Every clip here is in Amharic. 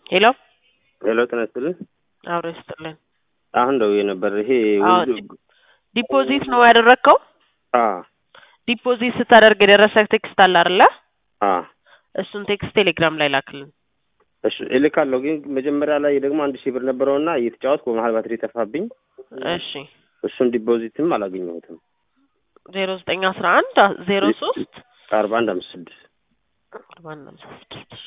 ሄሎ ሄሎ ጤና ይስጥልኝ። አብሮ ይስጥልን። አሁን ደውዬ ነበር። ይሄ አዎ፣ ውዝ- ዲፖዚት ነው ያደረግከው? አ ዲፖዚት ስታደርግ የደረሰ ቴክስት አለ አይደለ? አ እሱን ቴክስት ቴሌግራም ላይ ላክልን። እሺ እልካለሁ። ግን መጀመሪያ ላይ ደግሞ አንድ ሺህ ብር ነበረውና እየተጫወትኩ በመሀል ባትሪ ጠፋብኝ። እሺ እሱን ዲፖዚትም አላገኘሁትም። ዜሮ ዘጠኝ አስራ አንድ ዜሮ ሶስት አርባ አንድ አምስት ስድስት አርባ አንድ ሃምሳ ስድስት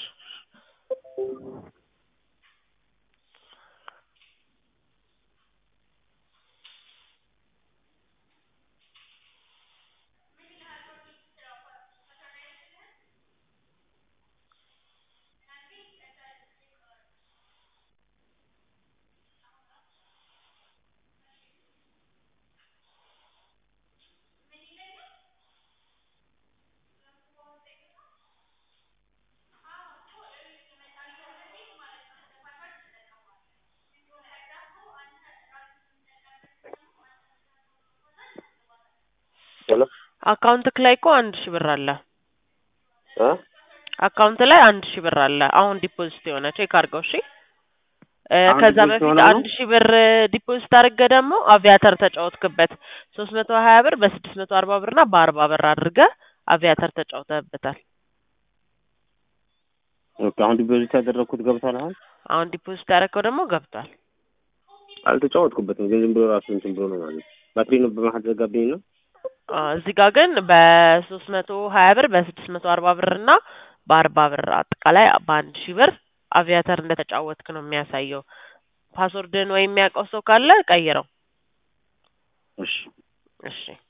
ሄሎ አካውንትክ ላይ እኮ አንድ ሺህ ብር አለ። አ አካውንት ላይ አንድ ሺህ ብር አለ። አሁን ዲፖዚት የሆነ ቼክ አድርገው። እሺ እ አሁን ከዛ ዲፖዚት በፊት የሆነ ነው? አንድ ሺህ ብር ዲፖዚት አድርገህ ደግሞ አቪያተር ተጫወትክበት። ሶስት መቶ ሀያ ብር በስድስት መቶ አርባ ብር እና በአርባ ብር አድርገህ አቪያተር ተጫውተህበታል። ኦኬ አሁን ዲፖዚት ያደረግኩት ገብቷል። አሁን አሁን ዲፖዚት ያደረግከው ደግሞ ገብቷል። አልተጫወትኩበትም፣ ግን ዝም ብሎ ራሱ እንትን ብሎ ነው ማለት ነው። ባትሪ ነው በመሀል ዘጋብኝ ነው። አ እዚህ ጋር ግን በሶስት መቶ ሀያ ብር በስድስት መቶ አርባ ብር እና በአርባ ብር አጠቃላይ በአንድ ሺህ ብር አቪያተር እንደተጫወትክ ነው የሚያሳየው። ፓስወርድን ወይም የሚያውቀው ሰው ካለ ቀይረው። እሺ እሺ